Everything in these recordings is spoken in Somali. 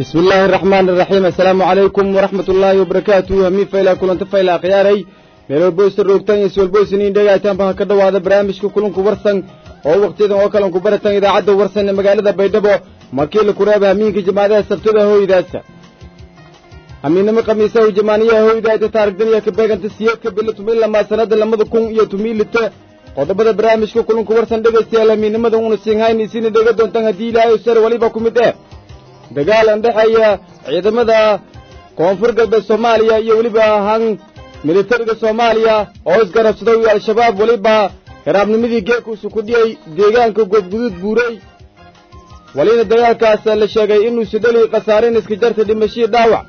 bismi illaahi araxmaan iraxiim assalaamu calaykum waraxmat ullaahi wabarakaatu hamiin fayla kulanta fayla akhyaaray meel walboysa roogtaan iyo swalboysiniin dhegaytaanba ha ka dhowaada barnaamijka kulanku warsan oo wakhtiyadan oo kalanku baratan idaacadda warsan ee magaalada baydhabo markii la kureeba hamiinka jamaadaha sabtada hoydaasa hamiinnimo khamiisahu jamaaniyaha hoydaata taarigdaniya ka beeganta siyeedka bilo tumilamaa sannada lamada kun iyo tumiilita qodobada barnaamijka kulanku warsan dhegaystayaal hamiinnimada una siinhaynaysiina dhega doontaan haddii ilaahay sar weliba ku mid eh dagaal aan dhexeeya ciidamada koonfur galbeed soomaaliya iyo weliba han militariga soomaaliya oo isgarabsaday iyo al-shabaab weliba hiraabnimadii geekuusu ku dhiyey deegaanka goobguduud buurey welina dagaalkaas la sheegay inuu sidhali khasaarin iska jarta dhimashii dhaawac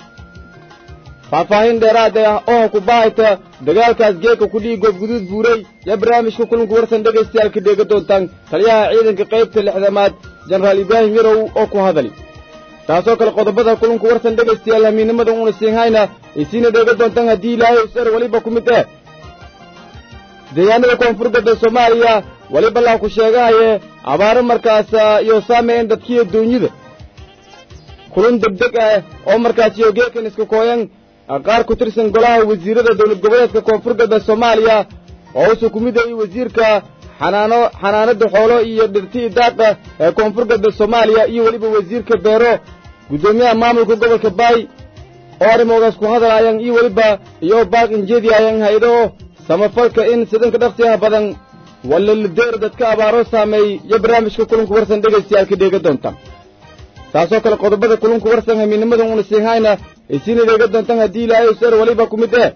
faahfaahin dheeraad ah oo ku baahayta dagaalkaas geeka ku dhihi goobguduud buurey yaa barnaamijka kulanku warsan dhagaystayaalka dheega doontaan taliyaha ciidanka qaybta lixdamaad jenaraal ibraahim yarow oo ku hadali taasoo kale qodobada kulanku warsan dhegaystayaal hamiinnimada uuna siinhayna isiina dheega doontaan haddii ilaahay sar weliba ku mid eh deegaanada koonfur galbeed soomaaliya weliba laa ku sheegahaye abaaro markaas iyo saameyn dadkiiyo duunyada kulun degdeg ah oo markaas iyo geekan iska kooyan qaar ku tirsan golaha wasiirada dowlad goboleedka koonfur galbeed soomaaliya oo usu ku mid ayay wasiirka xanaano xanaanada xoolo iyo dhirtii daaqa ee koonfur galbeed soomaaliya iyo weliba wasiirka beero guddoomiyaha maamulka gobolka baay oo arrimoogaas ku hadlaayaan iyo weliba iyo baaq injeediayaan hay-ado samafalka in sidanka dhaqsiyaha badan walalideer dadka abaaro saameey iyo barnaamijka kulunku warsan dhegaystayaalka dheega doonta taasoo kale qodobada kulunku warsan hamiinnimada uuna siinhayna isiina dheega doontaan haddii ilaahay sar weliba ku mid eh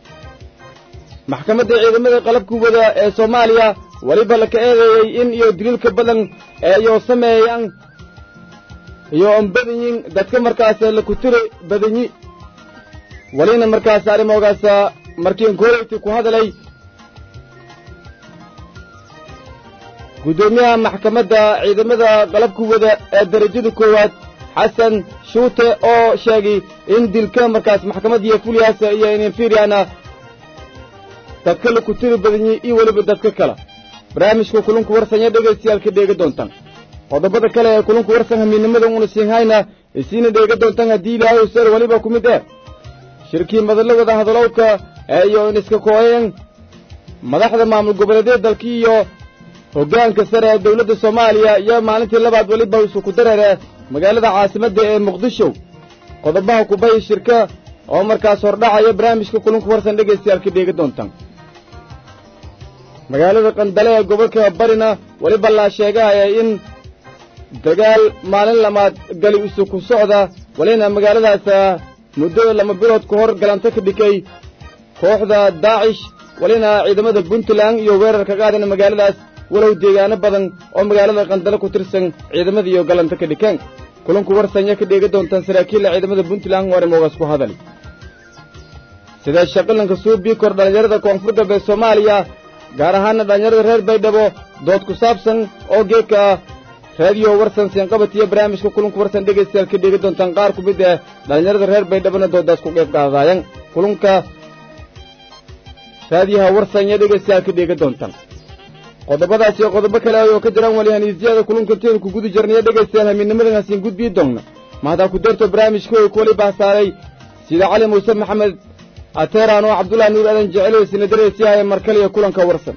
maxkamadda ciidamada qalabka wada ee soomaaliya weliba laka eedeeyey in iyo daliilka badan ee iyo sameeyaan iyo on badanyin dadka markaas lakutiri badanyi welina markaas arrimoogaas markiin koreyti ku hadalay guddoomiyaha maxkamadda ciidamada qalabka wada ee darajada koowaad xasan shuute oo sheegay in dilka markaas maxkamadiiyo fulyaas iyo inferiana dadka lakutiri badanyi iyo weliba dadka kale barnaamijka kulunku warsanya dhegaystayaalka dheega doontaan qodobada kale ee kulunku warsan hamiinnimada uuna siinhayna isiina dheega doontaan haddii ilaahay sar weliba ku mid eh shirkii madalla wada hadalowka ee iyo in iska kooyeen madaxda maamul goboleedyada dalkii iyo hoggaanka sare ee dowladda soomaaliya iyo maalintii labaad weliba isu ku dareere magaalada caasimadda ee muqdisho qodobaha kubay shirka oo markaas hordhacaya barnaamijka kulunku warsan dhegaystayaalka dheega doontaan magaalada qandale ee gobolka barina weliba laa sheegahaya in dagaal maalin lamaad gali isu ku socda welina magaaladaas muddo lama bilood ka hor galanta ka dhikay kooxda daacish welina ciidamada puntland iyo weerar ka qaadana magaaladaas walow deegaano badan oo magaalada qandale ku tirsan ciidamada iyo galanta ka dhikeen kulanku warsanya ka dheega doontaan saraakiilla ciidamada puntland oo arrimoogaas ku hadali sidee shaqilanka suubii kor dhallinyarada koonfur galbeed soomaaliya gaar ahaana dhallinyarada reer baydhabo dood ku saabsan oo geedka ah raadiyo warsan siinqabat iyo barnaamijka kulunku warsan dhegaystayaal ka dheega doontaan qaar ku mid ah dhallinyarada reer baydhabona doodaas ku qeyb qaadaayan kulunka raadiyaha warsan iyo dhegaystayaal ka dheega doontaan qodobadaas iyo qodobo kale oo ka jiraan walihaniisyada kulunka teenu ku guda jirnaya dhegaystayaal hamiinnimadan hasiin gudbii doonna mahdaa ku darto barnaamijka oo kuwali baasaaray sida cali muuse maxamed ateeraan oo cabdullahi nuur aadan jecelo isna dareysiyahaye markale iyo kulanka warsan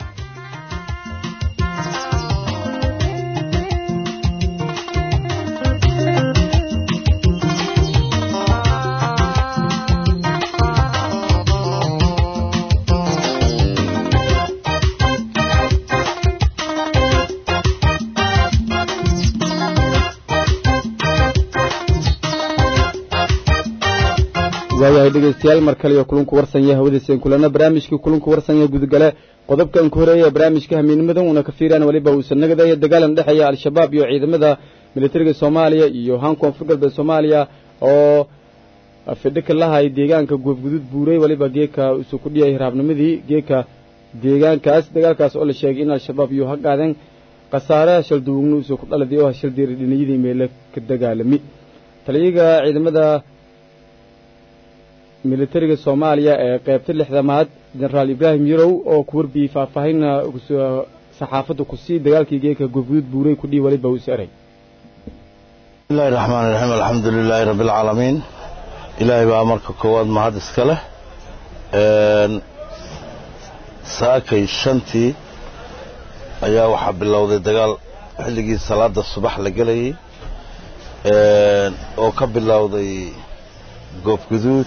waayahay dhegaystayaal mar kale iyo kulunku warsanya hawadiiseen kulana barnaamijkii kulunku warsanya gudagale qodobkan ku horeeya barnaamijka hamiinimadan uuna ka fiiraan weliba uusan nagadaya dagaalan dhexeeya al-shabaab iyo ciidamada militariga soomaaliya iyo haan koonfur galbeed soomaaliya oo fidhika lahay deegaanka goobguduud buurey weliba geeka isu ku dhiyay hiraabnimadii geeka deegaankaas dagaalkaas oo la sheegay in al-shabaab iyo ha qaadeen khasaare shalduugna isu ku dhaladay oo shaldiri dhiniyadii meele ka dagaalami taliyaga ciidamada militariga soomaaliya ee qaybta lixdamaad jenaraal ibraahim yarow oo ku warbiyey faahfaahinna saxaafadda ku sii dagaalkii geeka goobguduud buurey ku dhihi weliba us eray bismillahi raxmaan iraxiim alxamdu lilaahi rabbi alcaalamiin ilaahay baa marka koowaad mahad iska leh saakay shantii ayaa waxaa bilowday dagaal xilligii salaada subax la gelayay oo ka bilowday goobguduud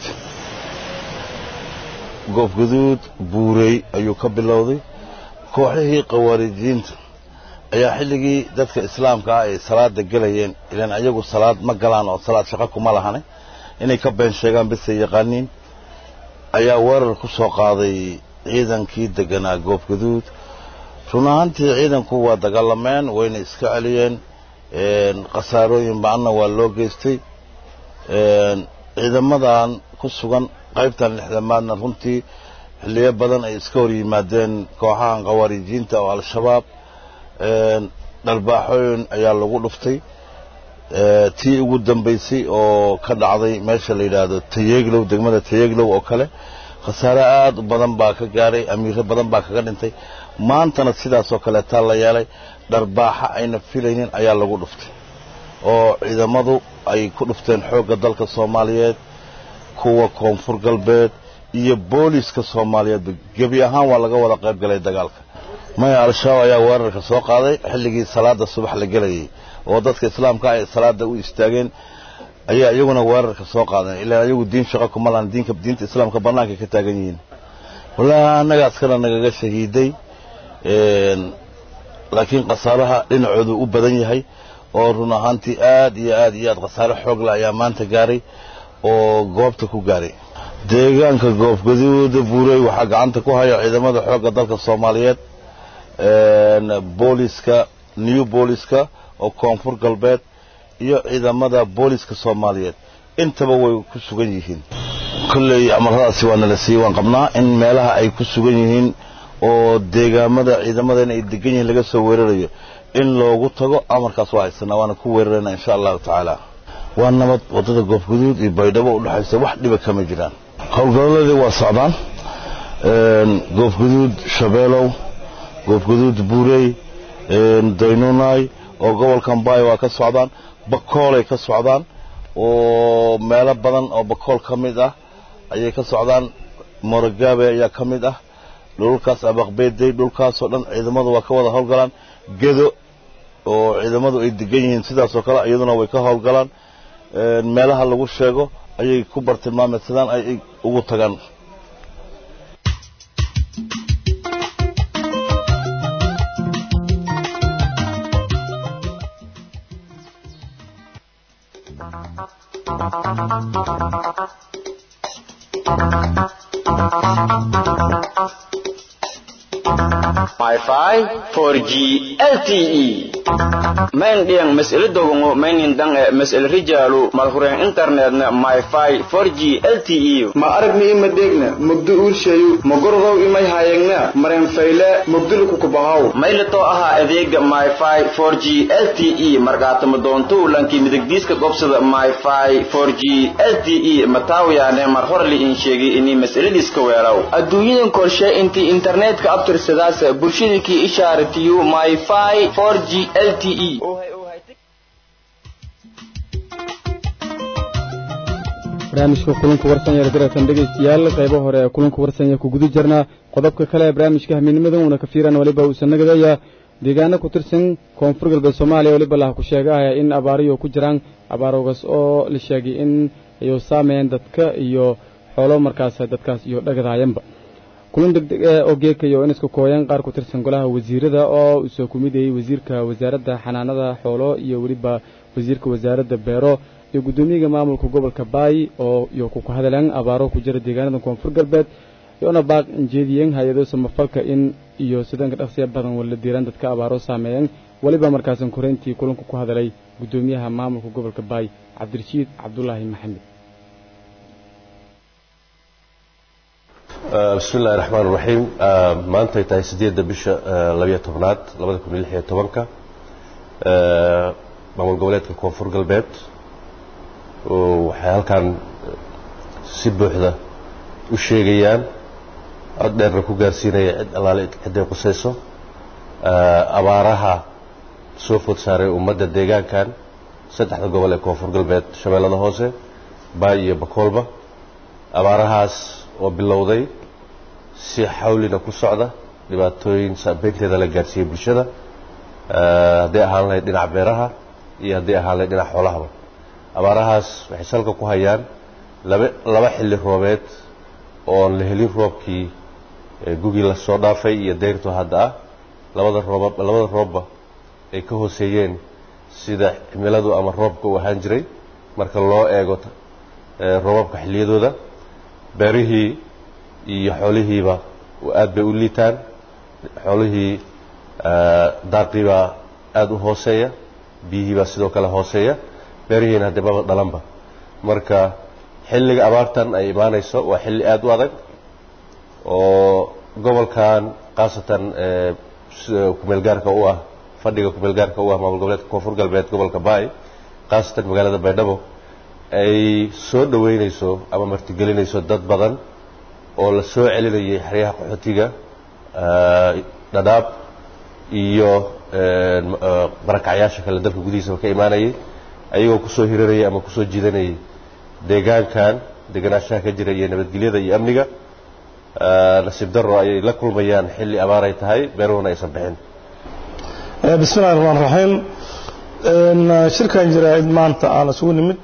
goobguduud buurey ayuu ka bilowday kooxihii khawaarijiinta ayaa xilligii dadka islaamka ah ay salaada gelayeen ilaan ayagu salaad ma galaan oo salaad shaqo kuma lahane inay ka been sheegaan bisay yaqaaniin ayaa weerar ku soo qaaday ciidankii deganaa goobguduud run ahaantii ciidanku waa dagaalameen wayna iska celiyeen khasaarooyin ba-anna waa loo geystay ciidamadan ku sugan qaybtan lixdamaadna runtii xilliyo badan ay iska hor yimaadeen kooxahan khawaarijiinta oo al-shabaab dharbaaxooyin ayaa lagu dhuftay tii ugu dambaysay oo ka dhacday meesha la yidhaahdo tayeglow degmada tayeglow oo kale khasaare aad u badan baa ka gaaray amiiro badan baa kaga dhintay maantana sidaasoo kaleetaa la yeelay dharbaaxa ayna filaynin ayaa lagu dhuftay oo ciidamadu ay ku dhufteen xoogga dalka soomaaliyeed kuwa koonfur galbeed iyo booliiska soomaaliyeedba gebi ahaan waa laga wada qayb galay dagaalka maya al-shabaab ayaa weerarka soo qaaday xilligii salaada subax la gelayay oo dadka islaamka ay salaada u istaageen ayaa iyaguna weerarka soo qaadeen ilaa iyagu diin shaqo kuma lahan diinka diinta islaamka bannaankay ka taagan yihiin wallaahi annaga askana nagaga shahiiday laakiin khasaaraha dhinacoodu u badan yahay oo run ahaantii aad iyo aad iyo aad khasaare xoogla ayaa maanta gaaray oo goobta ku gaaray deegaanka goobgaduuda buurey waxaa gacanta ku haya ciidamada xoogga dalka soomaaliyeed booliska new booliska oo koonfur galbeed iyo ciidamada booliska soomaaliyeed intaba way ku sugan yihiin kolley amaradaasi waa nala siiyey waan qabnaa in meelaha ay ku sugan yihiin oo deegaamada ciidamadeena ay degan yihiin laga soo weerarayo in loogu tago amarkaas waa haysanaa waana ku weerarayna insha allahu tacaala waa nabad waddada goobguduud iyo baydhabo u dhexaysa wax dhiba kama jiraan howlgalladii waa socdaan goobguduud shabeelow goobguduud buurey daynuunay oo gobolkan baay waa ka socdaan bakoolay ka socdaan oo meelo badan oo bakool ka mid ah ayay ka socdaan morogaabe ayaa ka mid ah dhulkaas abaqbeedey dhulkaasoo dhan ciidamadu waa ka wada howlgalaan gedo oo ciidamadu ay degan yihiin sidaasoo kale iyaduna way ka howlgalaan meelaha lagu sheego ayay ku bartilmaameedsadaan ay ugu tagaan Wi-Fi 4G LTE main diang mesele dogongo mainin dang e mesele rijalu malhuren internetna Wi-Fi 4G LTE ma aragni ima degna mugdu urshayu magordow imay hayagna maren fayle mugdulu kukubahaw maylato aha adeega Wi-Fi 4G LTE markaatama doonto lanki midigdiiska gobsada Wi-Fi 4G LTE mataawiyaane mar hore li in sheegay inay masaladiiska weeraw adduunyadan korshe intii internetka abtirsadaas bulshadakii ishaaratiyo myfi 4g lte barnaamijka kulanka warsanya daratan dhegaystayaal qaybo hore ee kulanka warsanya ku guda jirnaa qodobka kale ee barnaamijka hamiinimadan uuna ka fiiran waliba uusan nagadaya deegaano ku tirsan koonfur galbeed soomaaliya waliba laha ku sheegahaya in abaariyo ku jiraan abaaroogaas oo la sheegay in ay saameeyeen dadka iyo xoolo markaas dadkaas iyo dhagadahayanba kulan degdeg eh oo geekayo in isku kooyaan qaar ku tirsan golaha wasiirada oo usoo ku midayey wasiirka wasaaradda xanaanada xoolo iyo weliba wasiirka wasaaradda beero iyo guddoomiyaga maamulka gobolka baay oo iyo ku hadleen abaaro ku jira deegaanada koonfur galbeed iyona baaq injeediyeen hay-ado samafalka in iyo sidanka dhaqsiya badan wala diiraan dadka abaaro saameeyeen weliba markaasan koreyntii kulanka ku hadalay guddoomiyaha maamulka gobolka baay cabdirashiid cabdulaahi maxamed bismi illahi raxmaan raxiim maantay tahay sideedda bisha labiyo tobnaad labada kun iyo lix iyo tobanka maamul goboleedka koonfur galbeed waxay halkan si buuxda u sheegayaan cod dheerna ku gaarsiinaya cid allaale cidday qusayso abaaraha soo food saaray ummadda deegaankan saddexda gobol ee koonfur galbeed shabeellada hoose baay iyo bakoolba abaarahaas oo bilowday si xawlina ku socda dhibaatooyin saabeynteeda la gaadhsiiyey bulshada hadday ahaan lahayd dhinaca beeraha iyo hadday ahaan lahayd dhinaca xoolahaba abaarahaas waxay salka ku hayaan laba laba xilli roobeed oon la helin roobkii gugii lasoo dhaafay iyo dayrtu hadda ah labada rooba labada roobba ay ka hooseeyeen sida cimiladu ama roobka uu ahaan jiray marka loo eego roobabka xilliyadooda beerihii iyo xoolihiiba aad bay u liitaan xoolihii daaqiibaa aada u hooseeya biyihiibaa sidoo kale hooseeya beerihiina haddee maba dhalanba marka xilliga abaartan ay imaanayso waa xilli aada u adag oo gobolkan khaasatan kumeelgaarka u ah fadhiga kumeelgaarka u ah maamul goboleedka koonfur galbeed gobolka baay khaasatan magaalada baydhabo ay soo dhoweynayso ama martigelinayso dad badan oo la soo celinayay xeryaha qaxootiga dhadhaab iyo barakacyaasha kale dalka gudihiisaba ka imaanayay ayagoo kusoo hiranayay ama kusoo jiidanayay deegaankan deganaanshaha ka jira iyo nabadgelyada iyo amniga nasiib daro ayay la kulmayaan xilli abaaray tahay beeruhuna aysan bixin bismi illahi raxmaan raxiim shirkan jaraa'id maanta aan isugu nimid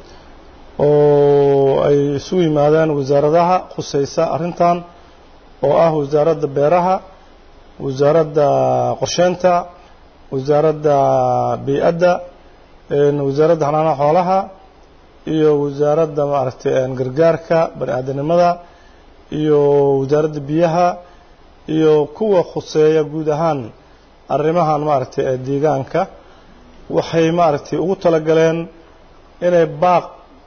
oo ay isugu yimaadaan wasaaradaha khusaysa arrintan oo ah wasaaradda beeraha wasaaradda qorsheynta wasaaradda bii-adda wasaaradda xanaanaha xoolaha iyo wasaaradda maaragtay gargaarka bani aadanimada iyo wasaaradda biyaha iyo kuwa khuseeya guud ahaan arrimahan maaragtay ee deegaanka waxay maaragtay ugu talagaleen inay baaq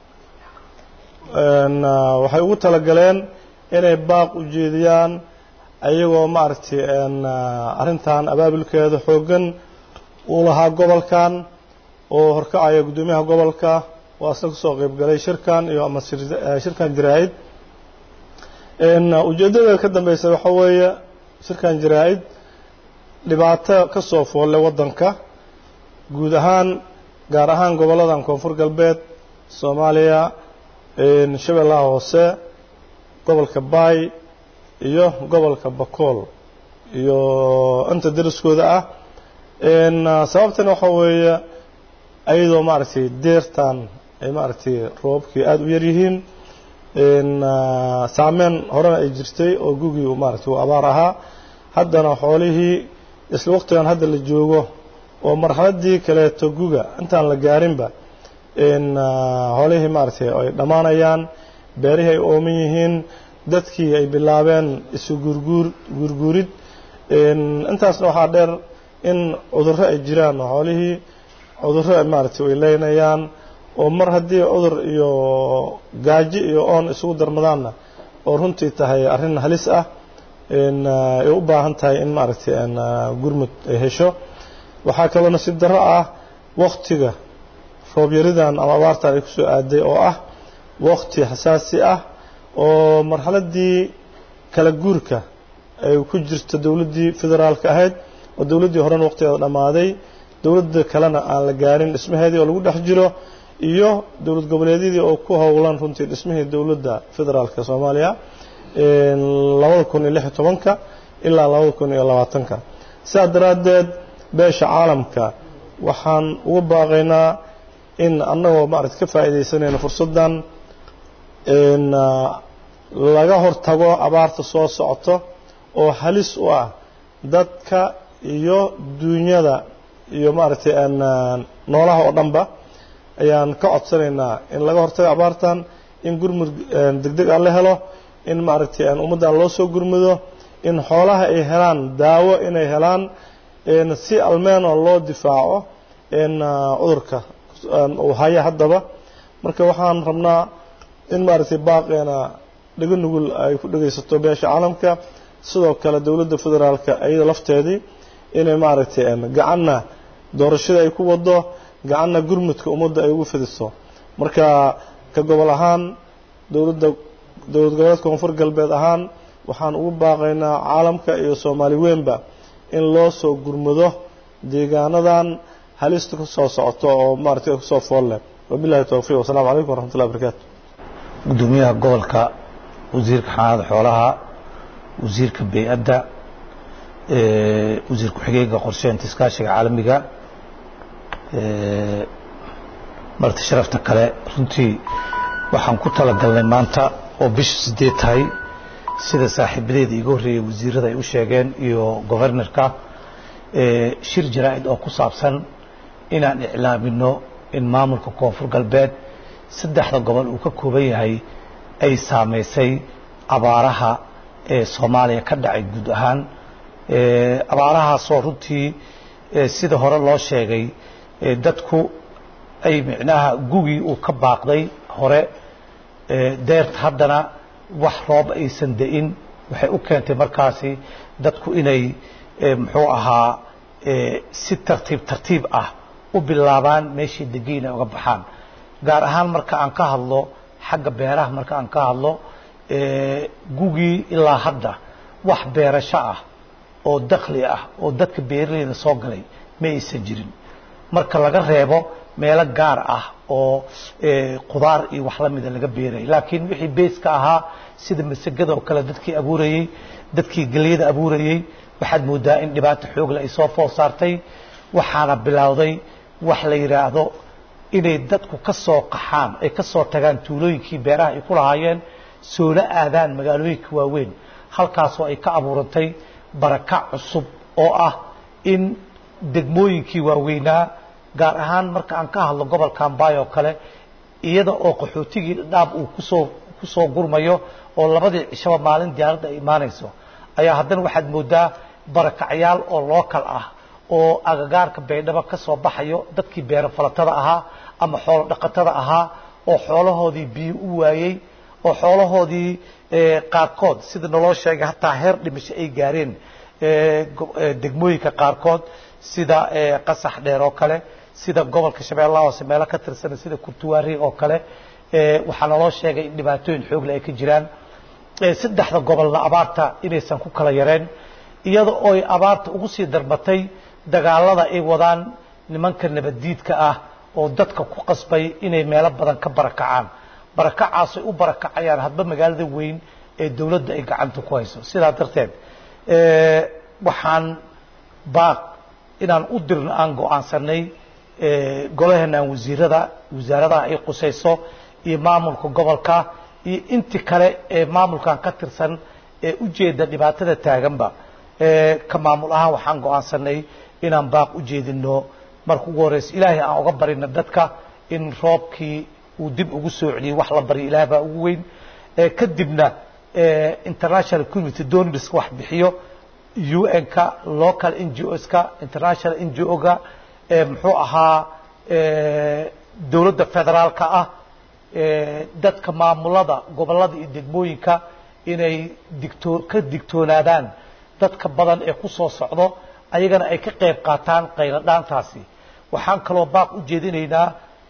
waxay ugu talagaleen inay baaq u jeediyaan ayagoo maaragtay arrintan abaabulkeeda xooggan uu lahaa gobolkan oo horkacaya guddoomiyaha gobolka waa isna kasoo qeyb galay shirkan iyo ama shirkan jaraa-id ujeeddada ka dambeysa waxaa weeye shirkan jaraa-id dhibaato ka soo foolle waddanka guud ahaan gaar ahaan gobolladan koonfur galbeed soomaaliya shabeellaha hoose gobolka baay iyo gobolka bakool iyo inta dariskooda ah sababtan waxaa weeye ayadoo maaragtay deertan ay maaragtay roobabkii aada u yaryihiin saameyn horena ay jirtay oo gugii maaragtay uu abaar ahaa haddana xoolihii isla waqtigan hadda la joogo oo marxaladii kaleeto guga intaan la gaarinba xoolihii maaragtay ay dhammaanayaan beerihii ay ooman yihiin dadkii ay bilaabeen isu guurguur guurguurid intaasna waxaa dheer in cudurro ay jiraan xoolihii cudurro maaragtay ay leynayaan oo mar haddii cudur iyo gaajo iyo oon isugu darmadaanna oo runtii tahay arrin halis ah ay u baahan tahay in maaragtay gurmud ay hesho waxaa kaloo nasiib darro ah waktiga roobyaridan ama abaartan ay kusoo aaday oo ah wakti xasaasi ah oo marxaladii kala guurka ay ku jirto dowladdii federaalka ahayd oo dowladdii horena waqtigeeda dhammaaday dowladda kalena aan la gaarin dhismaheedii oo lagu dhex jiro iyo dowlad goboleedyadii oo ku howlan runtii dhismihii dowladda federaalka soomaaliya labada kun iyo lix iyo tobanka ilaa labada kun iyo labaatanka sidaa daraaddeed beesha caalamka waxaan uga baaqaynaa in annagoo maaragta ka faa'iidaysanayno fursaddan laga hortago abaarta soo socoto oo halis u ah dadka iyo duunyada iyo maaragtay noolaha oo dhanba ayaan ka codsanaynaa in laga hortago abaartan in gurmud degdeg ah la helo in maaragtay ummaddan loo soo gurmudo in xoolaha ay helaan daawo inay helaan si almeeno loo difaaco cudurka uu haya haddaba marka waxaan rabnaa in maaragtay baaqeena dhego nugul ay ku dhegaysato beesha caalamka sidoo kale dowladda federaalka iyada lafteedii inay maaragtay gacanna doorashada ay ku wado gacanna gurmudka ummadda ay ugu fidiso marka ka gobol ahaan dowladda dowlad goboleedka koonfur galbeed ahaan waxaan ugu baaqaynaa caalamka iyo soomaali weynba in loo soo gurmado deegaanadan halista ku soo socoto oo maaragtay kusoo fool leh wabillahi towfiiq wasalaamu calaykum waraxmatullahi wabarakaatu gudoomiyaha gobolka wasiirka xanaanada xoolaha wasiirka bey-adda wasiir ku-xigeenka qorsheynta iskaashiga caalamiga marti sharafta kale runtii waxaan ku talagalnay maanta oo bisha sideed tahay sida saaxiibadeeda iiga horreeyey wasiirada ay u sheegeen iyo governorka shir jaraa-id oo ku saabsan inaan iclaamino in maamulka koonfur galbeed saddexda gobol uu ka kooban yahay ay saamaysay abaaraha ee soomaaliya ka dhacay guud ahaan abaarahaasoo runtii sida hore loo sheegay dadku ay micnaha gugii uu ka baaqday hore deerta haddana wax roob aysan da-in waxay u keentay markaasi dadku inay muxuu ahaa si tartiib tartiib ah u bilaabaan meeshii degiin ay uga baxaan gaar ahaan marka aan ka hadlo xagga beeraha marka aan ka hadlo gugii ilaa hadda wax beerasho ah oo dakli ah oo dadka beeraleyda soo galay ma aysan jirin marka laga reebo meelo gaar ah oo qudaar iyo wax la mida laga beerayay laakiin wixii beeska ahaa sida masagada oo kale dadkii abuurayey dadkii gelyada abuurayey waxaad moodaa in dhibaato xoogle ay soo fool saartay waxaana bilowday wax la yidhaahdo inay dadku ka soo qaxaan ay ka soo tagaan tuulooyinkii beeraha ay ku lahaayeen soola aadaan magaalooyinka waaweyn halkaasoo ay ka abuurantay barakac cusub oo ah in degmooyinkii waaweynaa gaar ahaan marka aan ka hadlo gobolka ambaay oo kale iyada oo qaxootigii dhaab uu kusoo kusoo gurmayo oo labadii cishaba maalin diyaaradda ay imaanayso ayaa haddana waxaad moodaa barakacyaal oo lookal ah oo agagaarka baydhabo ka soo baxayo dadkii beero falatada ahaa ama xoolo dhaqatada ahaa oo xoolahoodii biyo u waayey oo xoolahoodii qaarkood sida naloo sheegay hataa heer dhimasho ay gaareen degmooyinka qaarkood sida qasax dheer oo kale sida gobolka shabeellaha hoose meelo ka tirsan sida kurtuwaari oo kale waxaa naloo sheegay in dhibaatooyin xoogle ay ka jiraan saddexda gobolna abaarta inaysan ku kala yareen iyada ooy abaarta ugu sii darbatay dagaalada ay wadaan nimanka nabaddiidka ah oo dadka ku qasbay inay meelo badan ka barakacaan barakacaasay u barakacayaan hadba magaalada weyn ee dawladda ay gacanta ku hayso sidaa darteed waxaan baaq inaan u dirno aan go-aansanay golaheenaan wasiirada wasaaradaha ay qusayso iyo maamulka gobolka iyo inti kale ee maamulkan ka tirsan ee ujeeda dhibaatada taaganba ka maamul ahaan waxaan go-aansanay inaan baaq u jeedino marka ugu horeysa ilaahay aan uga barino dadka in roobkii uu dib ugu soo celiyey wax la baryo ilaah baa ugu weyn kadibna international community donors wax bixiyo un-ka local n g oska international n g o-ga muxuu ahaa dowladda federaalka ah dadka maamulada gobolada iyo degmooyinka inay digtoo ka digtoonaadaan dadka badan ee ku soo socdo ayagana ay ka qayb qaataan qayladhaantaasi waxaan kaloo baaq u jeedinaynaa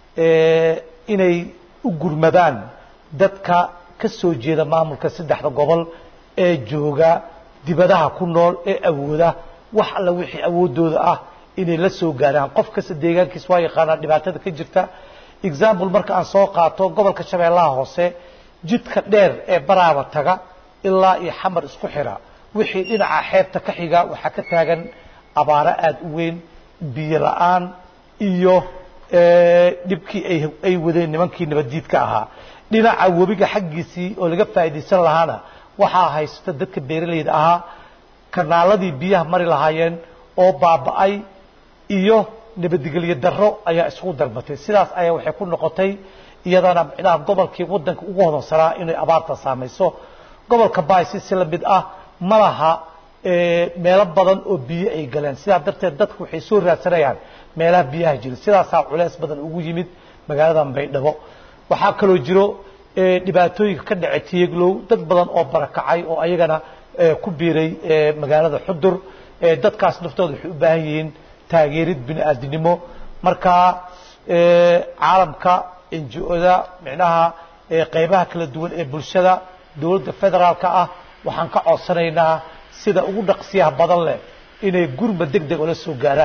inay u gurmadaan dadka ka soo jeeda maamulka saddexda gobol ee jooga dibadaha ku nool ee awooda wax alla wixii awooddooda ah inay la soo gaaraan qof kasta deegaankiis waa yaqaanaa dhibaatada ka jirta example marka aan soo qaato gobolka shabeellaha hoose jidka dheer ee baraaba taga ilaa iyo xamar isku xira wixii dhinaca xeebta ka xiga waxaa ka taagan abaaro aada u weyn biyo la-aan iyo dhibkii ay wadeen nimankii nabaddiidka ahaa dhinaca webiga xaggiisii oo laga faa'iidaysan lahaana waxaa haysta dadka beeralayda ahaa kanaaladii biyaha mari lahaayeen oo baaba'ay iyo nabadgelyo darro ayaa isugu darbatay sidaas ayaa waxay ku noqotay iyadana micnaha gobolkii waddanka ugu hodansanaa inay abaarta saamayso gobolka baaysi si lamid ah ma laha meelo badan oo biyo ay galeen sidaa darteed dadku waxay soo raadsanayaan meelaha biyaha jira sidaasaa culeys badan ugu yimid magaaladan baydhabo waxaa kaloo jiro dhibaatooyinka ka dhacay tiyeglow dad badan oo barakacay oo ayagana ku biiray magaalada xudur dadkaas naftooda waxay u baahan yihiin taageerid bini aadinimo markaa caalamka enji-oda micnaha qaybaha kala duwan ee bulshada dowladda federaalka ah waxaan ka codsanaynaa sida ugu dhaqsiyaha badan leh inay gurma deg deg ola soo gaaraan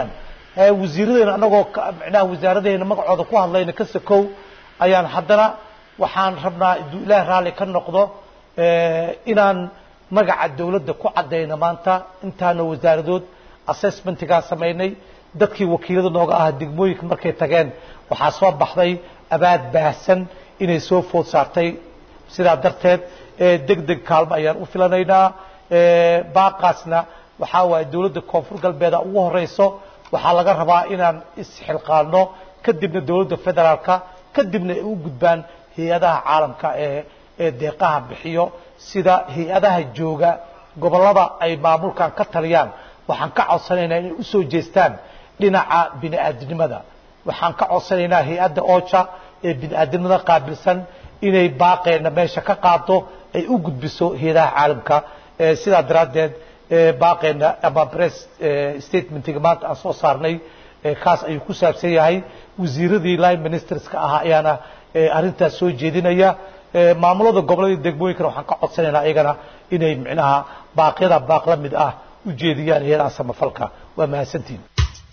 wasiiradeena anagoo micnaha wasaaradeena magacooda ku hadlayna ka sakow ayaan haddana waxaan rabnaa iduu ilaah raalli ka noqdo inaan magaca dawladda ku caddayno maanta intaana wasaaradood assessmentigaa samaynay dadkii wakiilada nooga ahaa degmooyinka markay tageen waxaa soo baxday abaad baahsan inay soo food saartay sidaa darteed deg deg kaalmo ayaan u filanaynaa baaqaasna waxaa waaye dawladda koonfur galbeeda ugu horeyso waxaa laga rabaa inaan isxilqaano kadibna dawladda federaalka kadibna ay u gudbaan hay-adaha caalamka ee ee deeqaha bixiyo sida hay-adaha jooga gobollada ay maamulkan ka taliyaan waxaan ka codsanaynaa inay usoo jeestaan dhinaca bini aadamnimada waxaan ka codsanaynaa hay-adda oja ee bini aadamnimada qaabilsan inay baaqeena meesha ka qaado ay u gudbiso hay-adaha caalamka sidaa daraaddeed baaqeena ama press statementiga maanta aan soo saarnay kaas ayuu ku saabsan yahay wasiiradii line ministerska ahaa ayaana arrintaas soo jeedinaya maamulada gobollada degmooyinkana waxaan ka codsanaynaa iyagana inay micnaha baaqyada baaq la mid ah u jeediyaan hay-adaha samafalka waa mahadsantihin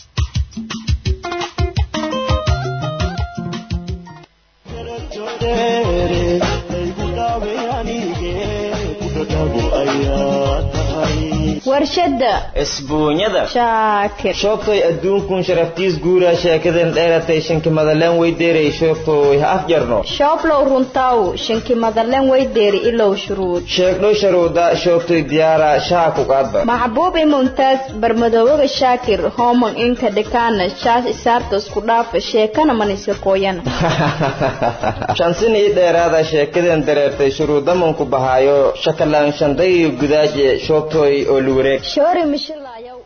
warshada isbuunyada shaakir shoobtay adduunkun sharaftiis guura sheekadan dheeratay shanki madaleen weydeeray shoobtooy ha afjarno shooblow runtaw shanki madalen weydeeri ilow shuruud sheegdho sharuuda shoobtay diyaara shaha ku qaadba maxbuubi mumtaaz barmadoobaga shaakir homon inka dhikaana shaas isaarta isku dhaafa sheekana maniska kooyana shansin ii dheeraada sheekadan dareertay shuruudamanku bahaayo shakalaan shanday gudaaje shoobtooy oo luwareeg shoori mishilayow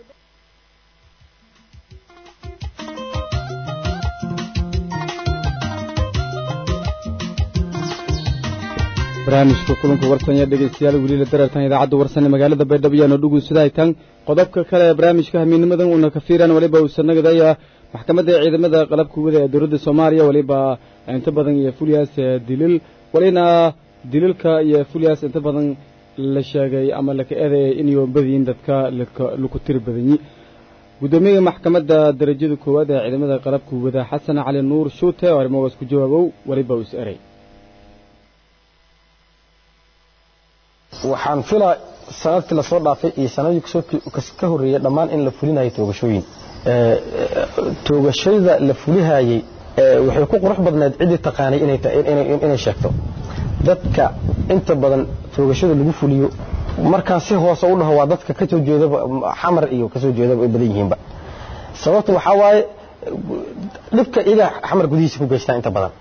barnaamijka kulanka warsanya dhegaystayaal weliila darartan idaacadda warsane magaalada baydhabo yaano dhugunsadaaytan qodobka kale ee barnaamijka hamiinimadan uuna ka fiiraan waliba uusannagadaya maxkamadda ciidamada qalabka wada ee dowladda soomaaliya waliba inta badan iyo fulyaas dilil walina dililka iyo fulyaas inta badan la sheegay ama laka eedayay inay badiyiin dadka laku tiri badanyi guddoomiyaha maxkamadda darajada koowaad ee ciidamada qalabka wada xasan cali nuur shuute oo arrimahaas ku jawaabow waliba uu is eray waxaan filaa sanadkii lasoo dhaafay iyo sanadii ka horreeyey dhammaan in la fulinayo toogashooyin toogashada la fulihayey waxay ku qurux badneed ciddii taqaanay inay sheegto dadka inta badan toogashada lagu fuliyo markaan si hoose u dhaho waa dadka ka soo jeedaba xamar iyo ka soo jeedaba ay badan yihiinba sababta waxaa waaye dhibka iyaga xamar gudihiisa ku geystaan inta badan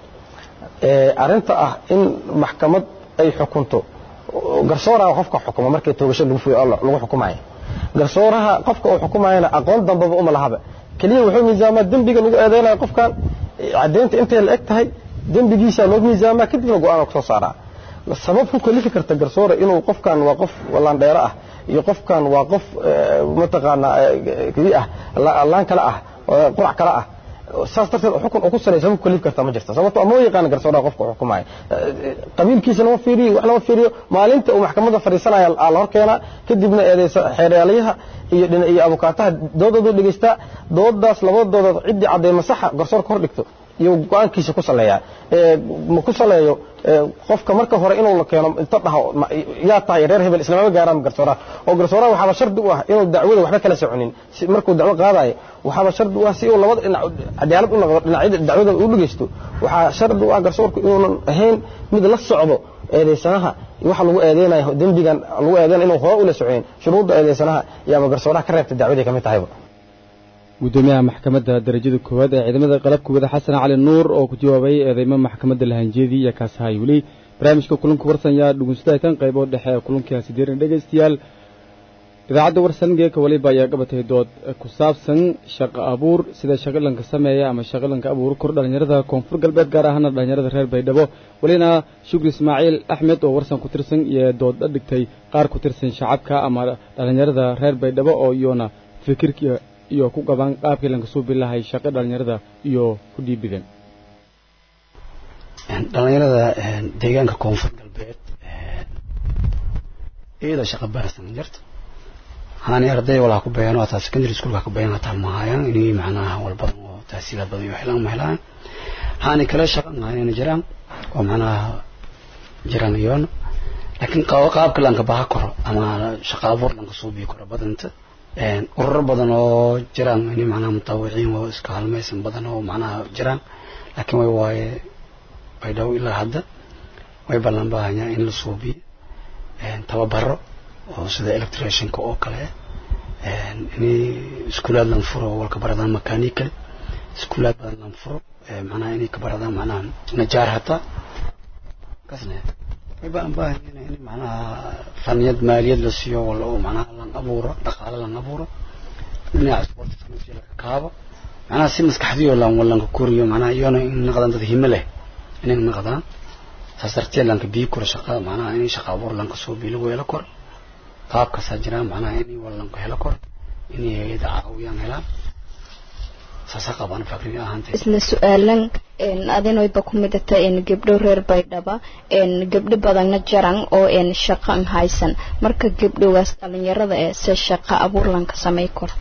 arrinta ah in maxkamad ay xukunto garsooraha qofka xukuma markay toogasho lagu fuyo lagu xukumayo garsooraha qofka uu xukumayana aqoon dambaba uma lahaba keliya wuxuu miisaamaa dembiga lagu eedeynayo qofkan caddeynta intay la eg tahay dembigiisa loo miisaamaa kadibna go-aan soo saaraa sabab ku kalifi karta garsoore inuu qofkan waa qof laandheero ah iyo qofkan waa qof mataqaanaa kii ah laan kale ah qurac kale ah saas darteed xukun uu ku salaysa ku kalifi karta ma jirto sababto ama yaqaan garsooraha qofka uu xukumayo qabiilkiisa lama fiiriyo wax lama fiiriyo maalinta uu maxkamadda fadhiisanaya la hor keenaa kadibna eedeysa xeeryaalayaha iyo iyo abukaataha doodoodu dhegeystaa doodaas labadooda ciddii cadeyma saxa garsoorka hor dhigto iyo go-aankiisa ku saleeyaa ma ku saleeyo qofka marka hore inuu la keeno inta dhaho yaa tahay reer hebel islamama gaaraan garsooraha oo garsooraha waxaaba shardi u ah inuu dacwada waxba kala soconin markuu dacwo qaadayo waxaaba shardi u ah si uu labada dhinac cadaalad u noqdo dhinacyada dacwada u dhegeysto waxaa shardi u ah garsoorku inuunan ahayn mid la socdo eedeysanaha waxa lagu eedeynayo dembigan lagu eedeynayo inuu hore ula soconin shuruudda eedeysanaha yaaba garsooraha ka reebta dacwaday ka mid tahayba guddoomiyaha maxkamadda darajada koowaad ee ciidamada qalabka wada xasan cali nuur oo ku jawaabay eedeymo maxkamadda lahanjeedii iyo kaasahay weli barnaamijka kulanka warsan yaa dhugunsadaaytan qaybood dhexe ee kulankaasi diiran dhegaystayaal idaacadda warsan geeka waliba ayaa qabatay dood ku saabsan shaqo abuur sida shaqalanka sameeya ama shaqalanka abuur kor dhallinyarada koonfur galbeed gaar ahaana dhallinyarada reer baydhabo welina shukri ismaaciil axmed oo warsan ku tirsan iyo dood dhigtay qaar ku tirsan shacabka ama dhallinyarada reer baydhabo oo iyona fikirka iyo ku qabaan qaabkii lanka soo bilahay shaqo dhallinyarada iyo ku dhiibideen dhallinyarada deegaanka koonfur galbeed iyada shaqa baarsan jirta haani arday walaa ku bayaan waa taa secondary schoolka ku bayaan taa ma hayaan inay macnaha walbadan oo tahsiilaad badan iyo helaan ma helaan haani kale shaqan haanina jiraan oo macnaha jiraan iyoona laakiin qaabka lanka baha koro ama shaqa abuur lanka suubii koro badanta ururo badan oo jiraan inay macnaha mutawiciin oo iska halmaysan badan oo macnaha jiraan laakiin way waaye way dhow ilaa hadda way ballan baahanyaa in la suubiyo tababaro oo sida electricianka oo kale inay iskuulaad lan furo walka baradaan makanikale iskuulaad badan lan furo macnaha inay ka baradaan macnaha najaar hataa kasne way ballan baahanyaa in macnaha faniyad maaliyad la siiyo wala oo macnaha lan abuuro dhaqaale lan abuuro dhinaca sportiska la kaabo macnaha si maskaxdiyo lan walanka koriyo macnaha iyona in naqdaan dad himo leh inay naqdaan saas darteed lanka bii kora shaqada macnaha inay shaqa abuur lanka soo bii lagu helo kor qaabkaasaa jiraan macnaha inay walanka helo kor inay hay-ada caawiyaan helaan saasaa qabaan fakri ahaanta isla su-aalan adinayba ku midata gabdho reer baydhaba gabdho badanna jaran oo shaqan haysan marka gabdhogaas dhalinyarada ee se shaqa abuur lanka samay karo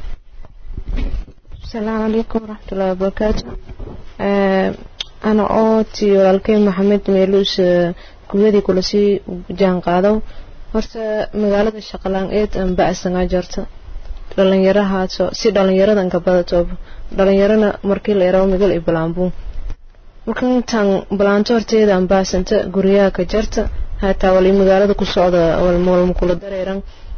asalaamu calaykum waraxmatullahi wabarakaatu ana oo ti walaalkey maxamed meeluus guyadii kula sii jaan qaado horta magaalada shaqalaan-eed aan ba-sangaa jarta dhalinyarahaaso si dhalinyaradan ka badatooba dhalinyarana markii la yarabo migal iyo balaanbuun markantan balaanto horteeda aan baasanta guryaha ka jarta hataa wali magaalada ku socda walma kula dareeran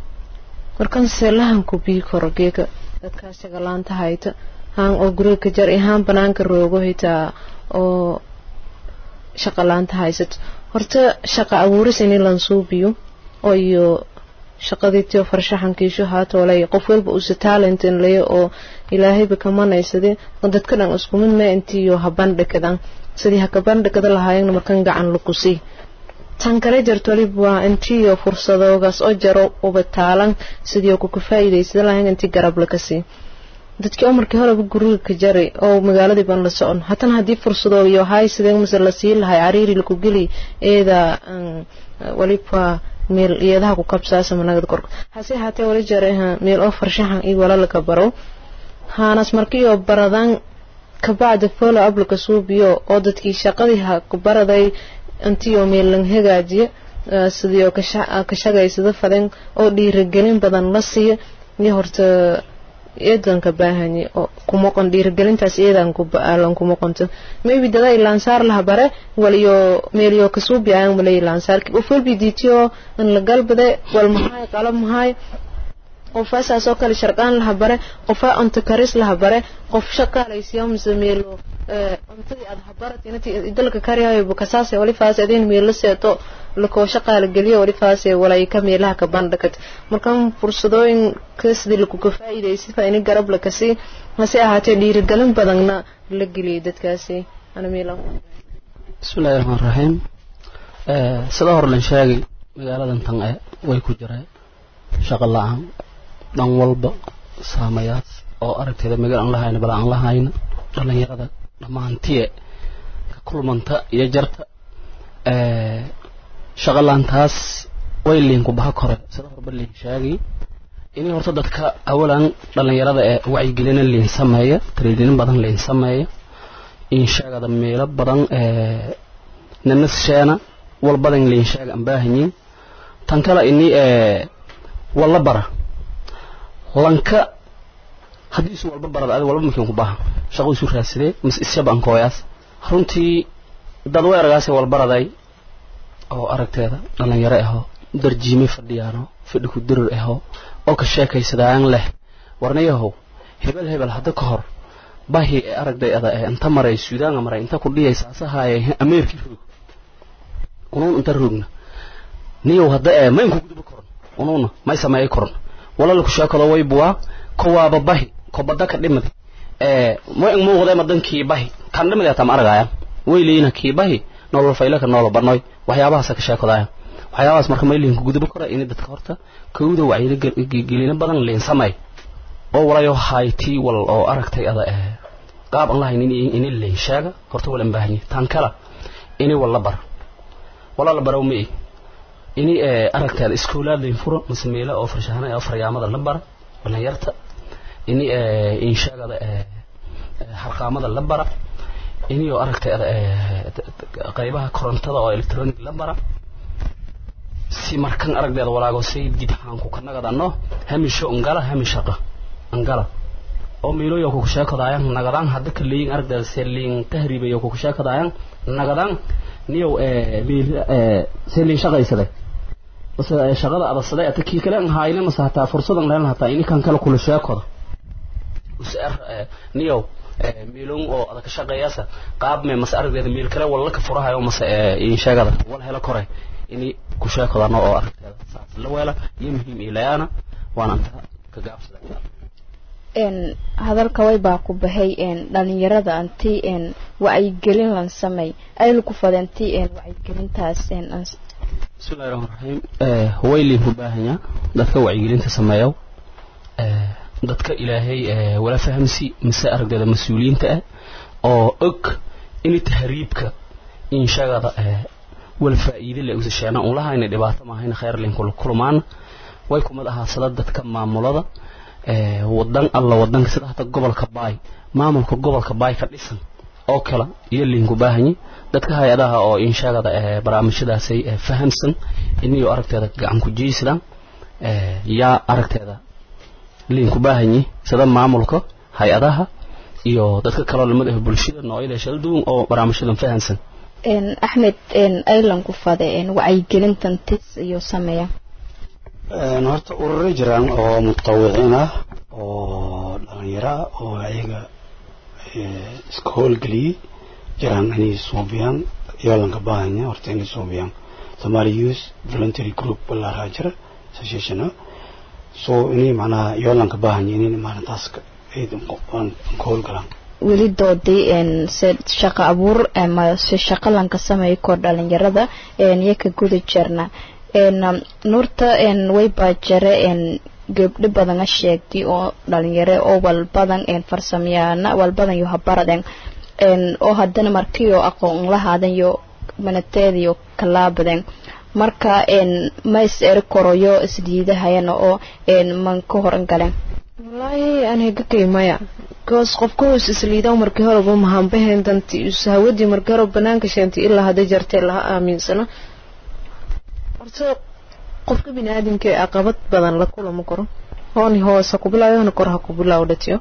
markan seelahanku bii koro geeka dadkaas shaqalaanta hayta haan oo guriga ka jar haan banaanka roogo hitaa oo shaqalaanta haysato horta shaqa abuuris ini lansuubiyo oo iyo shaqadiitiyo farshaxankiisho haatoolay qof walba uusa talentin laya oo ilaahayba kamanaysade oo dadka dhan isku mid mee intiiyo habandhikadan sidii hakabandhikada lahaayeenna markan gacan lakusii tan kale jarto walib waa intiiyo fursadoogaas oo jaro uba taalan sidii kuka faa'iidaysada lahayn intii garab lakasii dadkii oo markii horeba guriga ka jaray oo magaaladii baan la socon haddana haddii fursadoo iyo hay sidee mase la sii lahay cariiri laku geli eeda waliba meel iyadaha ku kabsaasa managad korka hase haatee wali jaray meel oo farshaxan iyo wala laka baro haanas markii oo baradaan kabacda follow up laka suubiyo oo dadkii shaqadii ha ku baraday intii oo meel lang hagaajiyo sidii oo ka shagaysada fadan oo dhiirigelin badan la siiyo iyo horta eedan ka baahanye oo kumaqon dhiirigelintaas eedan kubalan kumaqonto maybe dada ilaansaar laha bare waliyo meeliyo kasuubi ayan wala ilaansaarki qof walbi diitiyo in la galbade wal mahay qalab mahay qofa saas oo kale sharqaan laha bare qofa cunto karis laha bare qof shaqaalaysiyo mise meelo cuntadii aad habarat intii dalka kariyayo bukasaase wali faas adin meelo seeto lakoo shaqaala geliyo wali faase walay ka meelaha ka bandhakat markan fursadooyin kasdi lakuga faa'iidaysid faa ini garab lakasi hase ahaatee dhiirigelin badanna la geliyay dadkaasi ana meelo bismillahi raxmaan raxiim sida hore lan sheegay magaaladan tan e way ku jireen shaqo la-aan dhan walba saamayaas oo aragteeda magal aan lahayna bala aan lahayna dhalinyarada dhammaantiye ka kulmanta iyo jarta shaqo la-aantaas way liinku baha kore sida horeba liin sheegay inay horta dadka awalan dhalinyarada ee wacyigelina liin sameeya tariidinin badan liin sameeya in sheegada meelo badan nanasheena walbadan liin sheega aan baahanyiin tan kale ini walla bara lanka haddii isu walba barada adi walba makiin ku baha shaqo isu raadsadee mas isyaba ankooyaas runtii dad way aragaase walbaraday oo aragteeda dhalinyaro aho darjiime fadhiyaano fadhi ku dirir aho oo ka sheekaysadaan leh warnayahow hebel hebel hadda ka hor bahi ee aragday ada ee inta maray suudaanga maray inta ku dhiyay saasahaaye ameerkii roog unuun inta roogna niyow hadda ee ma inku guduba koran unuuna may sameeyay koran wala laku sheekado way buwaa kowaaba bahi ko badda ka dhimad ee ma in muuqday madankii bahi kan dhimad atam aragaya way leeyina kii bahi nolol faylaka nolol barnoy waxyaabahaas ka sheekadaya waxyaabahaas marka may liinku guduba kora in dadka horta kowda wacyigelina badan liin samay oo walayo hayti wal oo aragtay ada ee qaab aan lahayn in in liin sheega horta wala baahanyi tan kala ini wala bar wala la baraw mi ini ee aragtay iskoolaad liin furo masmeela oo farshahana oo faryaamada la bar dhalinyarta ini inshaagada harqaamada la bara iniyoo aragtay qaybaha korontada oo electronic la bara si markan aragdeeda walaago say dib haanku ka nagadano hamisho ngala hamishaqa angala oo miiloyo ku sheekadaayan nagadaan hadda ka leeyin aragdeeda selin tahriibayo ku sheekadaayan nagadaan niyow miil selin shaqaysade bas shaqada adasade ata kii kale hayne mase hataa fursadan leen hataa ini kan kale kula sheekoda useer niyow miilon oo adaka shaqeeyasa qaab me mase aragdeeda miil kale walla ka furahayo mase insheegada wal helo kore ini ku sheekadano oo aragteeda saas la weela iyo muhiim ilayaana waana anta ka gaabsada hadalka way baa ku bahay dhalinyarada anti wacyigelin lan samey ayla ku fadanti wacyigelintaas bismillahi raxmaan raxiim waylin ku baahanya dadka wacyigelinta sameeyow dadka ilaahay wala fahamsi mise aragdeeda mas-uuliyiinta ah oo og ini tahriibka inshagada wal faa'iide le usasheena un lahayna dhibaato maahayna khayr lin kula kulmaana way kumad ahaasada dadka maamulada wadan alla wadanka sida hata gobolka baay maamulka gobolka baay ka dhisan oo kale iyo liinku baahanyi dadka hay-adaha oo inshaagada barnaamijyadaasay fahamsan iniyo aragteeda gacan ku jeysadaan yaa aragteeda liinku baahanyi sida maamulka hay-adaha iyo dadka kaloo lamid ah bulshada noocyada shal duwan oo barnaamijyadan fahamsan axmed aylan ku fade wacyigelintan tis iyo sameeya horta ururo jiraan oo mutawiciin ah oo dhalinyaro ah oo ayaga iska howlgeliyey jiraan inay suubiyaan yoolanka baahanya horta inay suubiyaan somali youth voluntary group balaaraa jira association so inay macnaha yoolanka baahanya inay maalintaas ka howlgalaan weli doodii se shaqo abuur ama se shaqo lanka sameeyo kor dhalinyarada iyo ka guda jirna nuurta way baa jare gabdho badana sheegtay oo dhalinyaro oo walbadan farsamayana walbadan yo habaraden oo haddana markiyo aqoon lahaadan yo manateediyo kalaabaden marka ma is eri koroyo isdiidahayana oo man ka horan galen wallaahi aniga kaymaya goos qofka hoos isliidaa markii horeba mahanbaheen danti hawadii markii hore banaanka sheentay ilaa hadday jartee laha aaminsano horta qofka biniaadamka ee caqabad badan la kulama karo hooni hoos ha ku bilaayo hoona kor ha ku bilaawo dhatiyo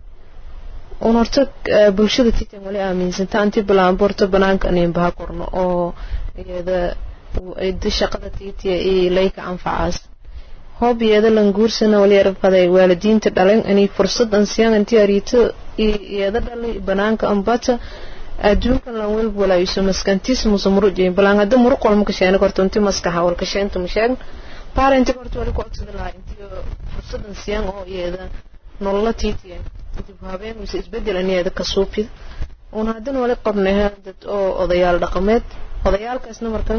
un horta bulshada titan wali aaminsanta anti bilaanba horta banaanka aninba ha korno oo iyada shaqada tiitiya iyo layka anfacaas hoob iyada lan guursana wali arfaday waalidiinta dhalen ani fursad an siyaan anti ariito iyada dhalay banaanka ambata adduunkan lan welb walaayiso maskantiis musa muruj balaan hadda muruq walma kasheena korto inti maskaxa wal kasheenta masheegn parenti korto wali ku codsada lahaa intiyo fursadan siyaan oo iyada nolola tiitiya dib habeen mise isbedel an iyada ka suupid una haddana wali qabnaha dad oo odayaal dhaqameed odayaalkaasna markan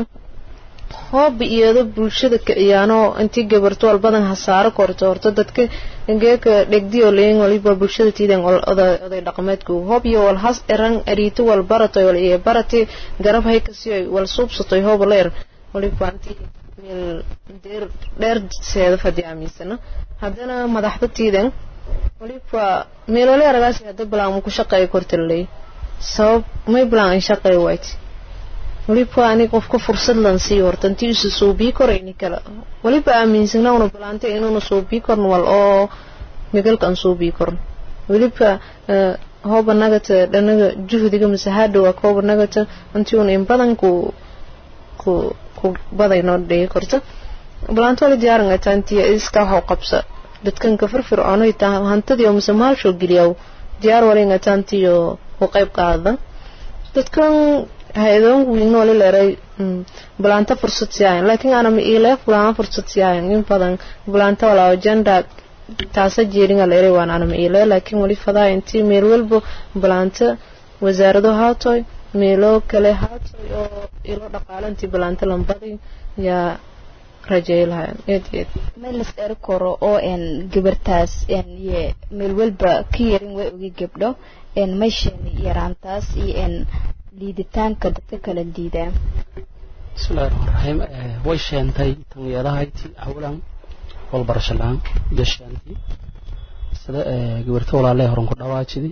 hooba iyado bulshada kiciyaano intii gabarto walbadan hasaaro korto horto dadka geeka dhegdiyo leyin waliba bulshada tiidan oday dhaqameedku hoob iyo wal has eran ariito wal baratoy wal iyo barati garab hay kasiyo wal suubsatoy hooba leer waliba anti meel deer dheer seeda fadi aaminsana haddana madaxda tiidan waliba meelole aragaasi hadda bilaan ku shaqeeya kortaley sabab may bilaan an shaqeeya wayti waliba ani qofka fursad lan sii horta intii isu suubii korayni kale waliba aaminsana una balaantay inuuna suubii korn wal oo migalka an suubii korn waliba hooba nagata dhanaga juhdiga mise hadhowa hooba nagata intii una in badan ku ku ku badayno dhigi korta balaanto wali diyaaran ataa intii iska waxu qabsa dadkan ka firfircoonay taa hantadii oo mise maalshoo geliyaw diyaar walin ataa intiyo ku qayb qaada dadkan hay-adoon wiilna wali leeray bulaanta fursad siyaayan laakiin ana ma iilee bulaana fursad siyaayan in badan bulaanta walaawo janda taasa jeeringa leeray waan ana ma iilee laakiin wali fadaa intii meel walba bulaanta wasaarado haatoy meelo kale haatoy oo ilo dhaqaalo intii bulaanta lambadi yaa rajeey lahayn eed eed meelas eri karo oo n gabartaas n ye meel walba ka yarin way ogi gabdho n maysheeni yaraantaas iyo n liiditaanka dadka kala diidaa bismillahi raxmaan raxiim way sheentay tanyeedahayti awlan walbarasho la-aan gashaantii sida gabarta walaalay horan ku dhawaajidi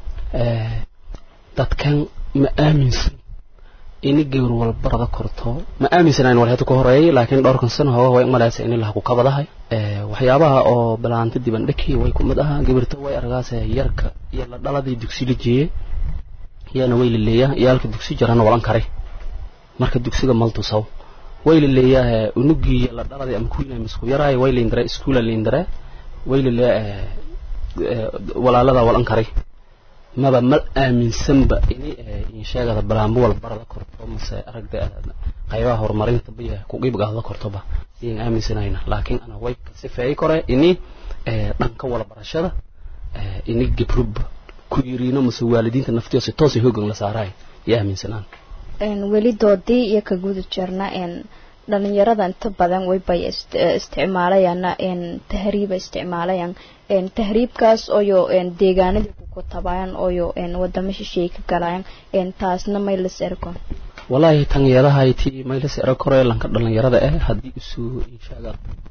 dadkan ma aaminsan ini gabar walbarada korto ma aaminsanayn wal hada ku horeeyay laakiin dhowrkan sano hooga way malaysa in ilaha ku kabadahay waxyaabaha oo bilaanta diban dhaki way kumid ahaa gabarta way argaase yarka iyo la dhaladii dugsi la jeeyey iyana way laleeyaa iyaalka dugsi jarana walan karay marka dugsiga maltusaw way laleeyaa unugii la dhaladii ama kuwiina misku yaraay way liindare iskuula liindare way laleeyaa walaalada walan karay maba mal aaminsanba ini insheegada balaambo walbarada korto mase aragda qaybaha horumarinta biya ku qiibgaada kortoba iyan aaminsanayna laakiin ana way kasifeey kore ini dhanka wala barashada ini gibruba ku yiriino mase waalidiinta naftiyo si toos hoogan la saaraay iyo aaminsanaan weli doodii iyo ka guda jirna dhalinyarada inta badan waybay isticmaalayaan tahriiba isticmaalayaan tahriibkaas oyo deegaanadii ku tabayaan oyo wadamo shisheey ka galayaan taasna maylas ergon walaahi tan yeedahayti maylas ero kore lanka dhalinyarada eh haddii isu inshaga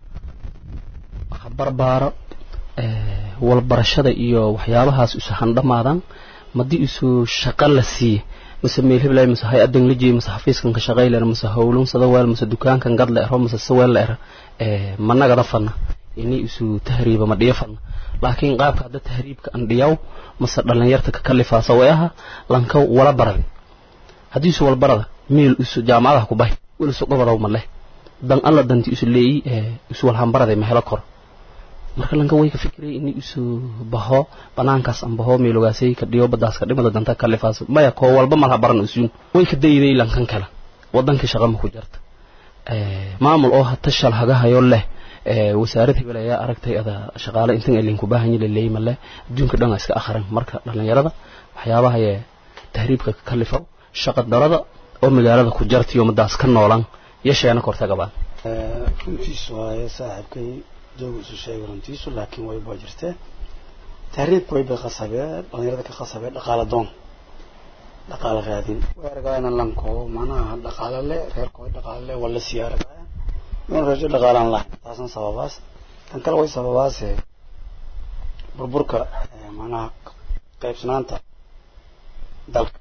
barbaaro walbarashada iyo waxyaabahaas isu handhamaadan madii isu shaqo la siiye mase meel hiblay mase hay-adan la jeey mase xafiiskan ka shaqayler mase howlun sadaweel mase dukaankan gad la ero mase saweel la era managada fana ini isu tahriiba ma dhiyo fana laakiin qaabka hadda tahriibka an dhiyaw mase dhalinyarta ka kalifaasa way aha lanka wala baradi haddii isu wala barada meel isu jaamacadaha ku bahi wel isu gobadaw ma leh dan alla danti isu leeyi isu walhanbaraday ma helo koro marka lanka way ka fikiray ini isu baho banaankaas an baho meelogaasay ka dhiyo badaas ka dhimada danta kalifaas maya koo walba malha baran usuun way ka dayday lankan kale wadankii shaqa ma ku jirta maamul oo hata shal hagahayo leh wasaarad hebel ayaa aragtay ada shaqaale intan elin ku baahan yahay leeyma leh adduunka dhan iska akhran marka dhalinyarada waxyaabaha ee tahriibka ka kalifa shaqa darada oo magaalada ku jirta iyo madaas ka noolan yeesheena korta gabaan runtiisu waaye saaxiibkay jooga isu sheegay runtiisu laakiin way baa jirtee tahriibka way bay qasabee dhalinyarada ka qasabee dhaqaala doon dhaqaala raadin way argaayana lanko macnaha dhaqaala le reerkooda dhaqaala le wala sii argaaya inuu rajo dhaqaalaan lahayn taasan sababaas tan kale way sababaase burburka macnaha qaybsanaanta dalka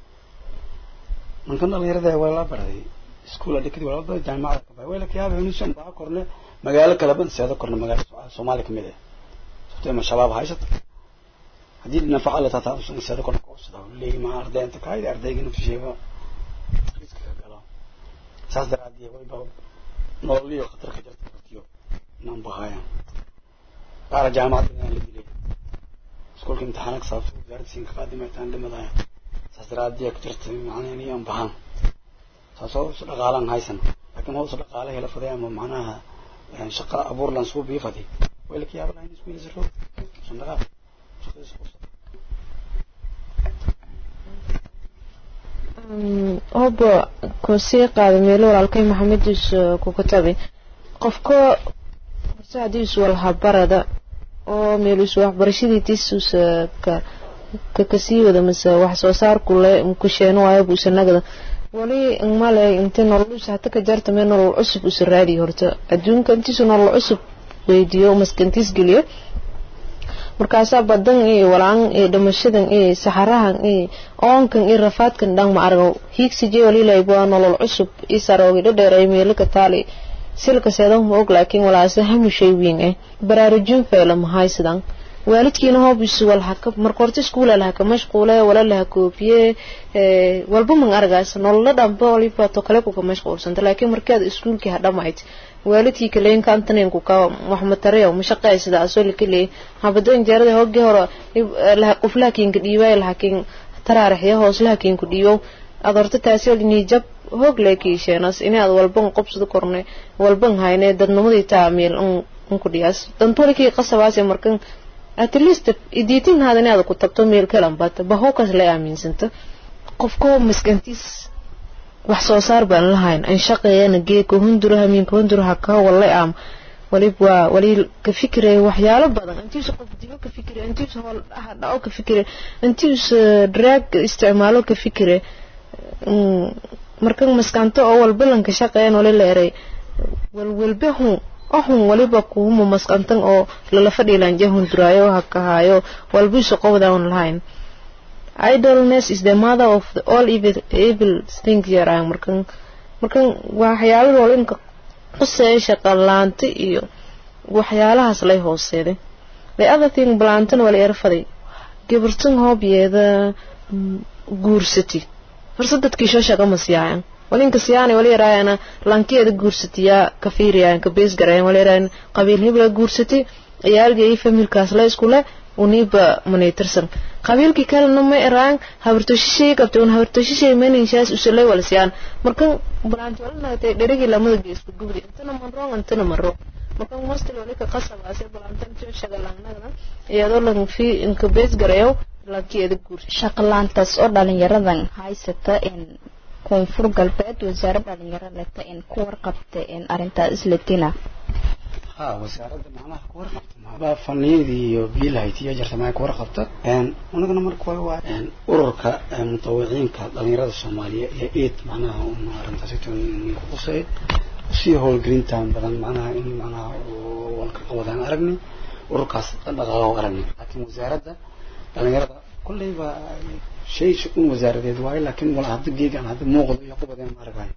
mankan dhalinyarada waa la baraday iskuula dhikadi waa la baraday jaamacada ka bahay way la kiyaaba inuusan baa korne magaalo kale ban seedo korne magaalo soomaaliya kamid ah sababtoo ma shabaab haysata haddii nafaqa la tataa usan seedo korne koosada leeyi ma arday inta kaayid ardayga inuu sheego riska ka galo saas daraadii way baa nololiyo khatar ka jirta kartiyo inaan bahayaan qaara jaamacadda inaan la dilay iskuulka imtixaanka sababta wasaaradda siinka qaadimaytaan dhimadaya saas daraadii ka jirta macnaha inaan bahaan taasoo hoos dhaqaalaan haysan laakiin hoos dhaqaale hela faday ama macnaha shaqa abuur lan suu bii faday way la kiyaaba lahayn isku yisro sandaqaa shaqadiisa qabsada hobba ku sii qaada meelo walaalkay maxamediis ku katabi qofka horse haddii is walhabarada oo meeluus waxbarashadiitiisuus ka ka kasii wada mase wax soo saarku le kusheeno waayo buusa nagada wali male inta nololuus hata ka jarta mee nolol cusub usa raadiyo horta adduunka intiisu nolol cusub weydiiyo maskantiis geliyo markaasaa badan iyo walaan iyo dhimashadan iyo saxarahan iyo oonkan iyo rafaadkan dhan ma argo hiigsije walilayb waa nolol cusub iyo saroogi dhadheeray meelo ka taali silka seedan ma og laakiin walaase hamushay wiin eh baraarujin feela mahay sidan waalidkiina hoobis walhaka marka horta iskuula lahaka mashquule wala laha koobiye walba man argaas nolola dhanba waliba to kale kuka mashquulsanta laakiin markaad iskuulkii hadhamayd waalidkii kaleyn kaantanen kuka wax matarayo mashaqay sida asoo likale habado injeerada hoogii hore quflaha kiinka dhiibay lahakiin taraaraxya hooslaha kiinku dhiibo aad horta taasi olini jab hoog leekiisheenas inaad walban qobsada korne walban hayne dadnimadii taa meel unku dhiyaas dantolikii qasabaase markan at least idiitin haada inaad ku tabto meel kalan bata bahowkaas la aaminsanta qofko maskantiis wax soo saar baan lahayn an shaqeeyana geeka hundura hamiinka hundura haka wallay am walib waa wali ka fikire waxyaalo badan intiisu qof dilo ka fikire intiisu hool dhaco ka fikire intiisu drag isticmaalo ka fikire markan maskanto oo walbalanka shaqeeyan wali leeray walwalba hun waxun waliba kuuma masqantan oo lala fadhiilan jahun duraayo hakahaayo walbiisu qowdan lahayn idleness is the mother of the all evil, evil things yaraan markan markan waxyaalo wal inka quseeya shaqalaanta iyo waxyaalahaas lay hooseeday the other thing balaantan wala erfaday gabartan hoobyeeda guursati horse dadkii soo shaqa ma siyaayan walinka siyaana wala yaraayana lankeeda guursatiyaa ka fiiriyaan ka bees garayan wala yaraayan qabiil hebla guursati ciyaalga iyo familkaas la iskule uniba manaytirsan qabiilkii kalena ma eraan habartoshishay qabtay un habartoshishay maninshaas usulay wala siyaan markan balaanti wala nagatay dherigii lamada geesku gubri intana manroong intana manro markan mostil wali ka qasabaase balaantan soo shagalaanagda iyadoo lan fi inka bees garayo lankeeda guursa shaqalaantaas oo dhalinyaradan haysata in koonfur galbeed wasaarad dhalinyaro leta in ku warqabta in arrintaas islatina ها وزارة معناها كورقبت ما فنيدي بيلايتي يجرت معي كورقبت ان ونقنا مرك waa ان ururka mutawiciinka dhalinyarada Soomaaliya ee eed macnaha uma arintaasito in qosay si howlgelintan badan macnaha in macnaha walka qawadaan aragni ururkaas dhaqaaqo aragni laakiin wasaaradda dhalinyarada kullayba shay shaqun wasaaradeed waaye laakiin wala hadda geegan hadda muuqdo iyo qubadeen ma aragayo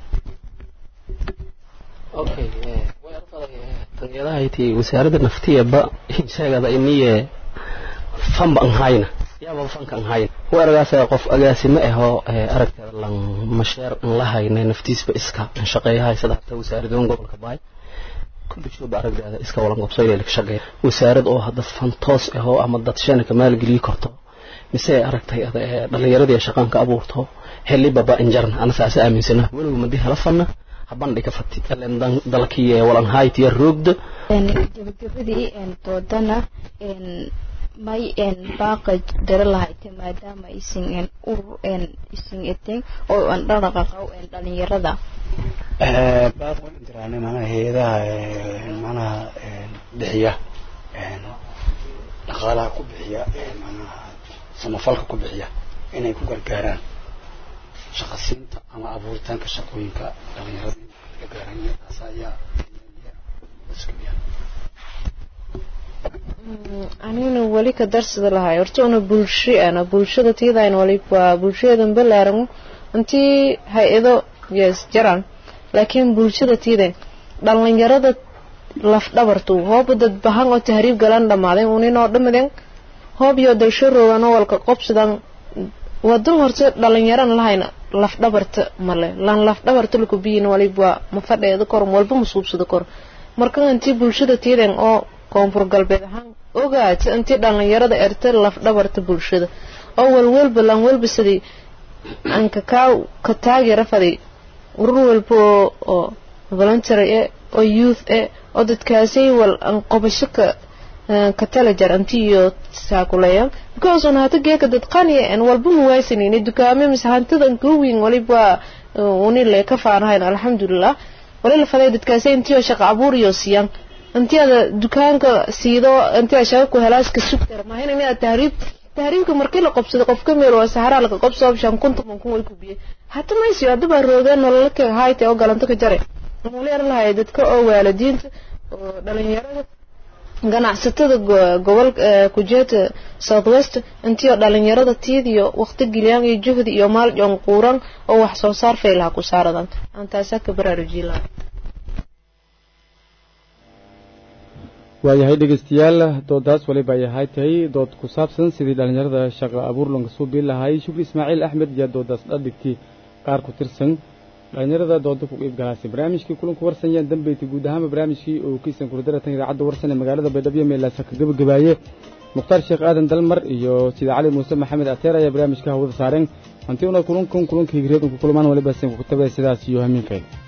okay tanyadahayti wasaaradda naftiyaba sheegada iniye fanba an hayna yaaba fanka an hayna weeragaas qof agaasimo ahoo aragteeda lan masheer an la hayna naftiisba iska an shaqeeyahay sida hata wasaaradoon gobolka baay kulli jooba aragteeda iska walan qabso inay ka shaqeeya wasaarad oo dad fan toos ahoo ama dad shana ka maalgeliyi karto mise aragtay dhalinyaradii shaqaan ka abuurto xilli baba injarna ana saas aaminsana weliba madii hala fanna habandhi ka fati alen dalkii walan haytiya roogda gabagabadii doodana may baaqa dara lahayte maadaama isin urur isin eteen oo aan dhaqaqaw dhalinyarada baaq waan diraanay macnaha hay-adaha macnaha bixiya dhaqaalaha ku bixiya macnaha samafalka ku bixiya inay ku gargaaraan shaqasiinta ama abuuritaanka shaqooyinka dhalinyarada ka gaaran taas ayaa anigana weli ka darsida lahay horta una bulsho ana bulshada tiidayn wali waa bulshadan balaaran intii hay-ado yes jaran laakiin bulshada tiidayn dhalinyarada laf dhabartu hooba dad bahan oo tahriib galan dhamaaden uninoo dhamadeen hoob iyo dalsho rooganoo walka qobsidan wadan horta dhalinyaran lahayna laf dhabarta male lan laf dhabarta lakubiyin waliba ma fadheeda kor walba ma suubsada kor marka intii bulshada tiidan oo koonfur galbeed ahaan ogaata intii dhalinyarada erta laf dhabarta bulshada oo walwalba lan walba sidii anka kaa ka taageera faday urur walba oo voluntary eh oo youth eh oo dadkaasay wal an qobasho ka ka tala jar anti iyo saakuleeya because on hata geeka dad qaniya en walba muwaasinayna dukaame mise hantidan kuwiin waliba uni le ka faanahayn alxamdulilah wali la faday dadkaasay intiyo shaqa abuur iyo siiyaan intiada dukaanka siido intiada shaqa ku helaaska sugtar maahin inaad tahriib tahriibka markii la qobsado qofka meel waa saxaraa laga qobsado shan kun toban kun way ku biye hata maysiyo hadda baa roogeen nolola ka hayte oo galanto ka jare muleer lahay dadka oo waalidiinta oo dhalinyarada ganacsatada gobol kujeeta southwest intii oo dhalinyarada tiidiyo waqti geliyaan iyo juhdi iyo maal joon quuran oo wax soo saar faylaha ku saaradan aan taasaa ka baraarujin lahaa waayahay dhegeystayaal doodaas waliba ay ahay tahay dood ku saabsan sidii dhallinyarada shaqa abuur lanka soo biin lahay shukri ismaaciil axmed iyo doodaas dhadhigtii qaar ku tirsan dhallinyarada dooda ku qiib galaasay barnaamijkii kulanku warsanyaan dambeyti guud ahaanba barnaamijkii uu kiisan kurdaratan idaacadda warsan ee magaalada baydhabo meelaasa ka gabagabaaye mukhtaar sheekh aadan dalmar iyo sida cali muuse maxamed ateer ayaa barnaamijka hawada saareen hanti una kulankan kulankii higreed ku kulmaan waliba sen ku tabe sidaas iyo hamiinkeed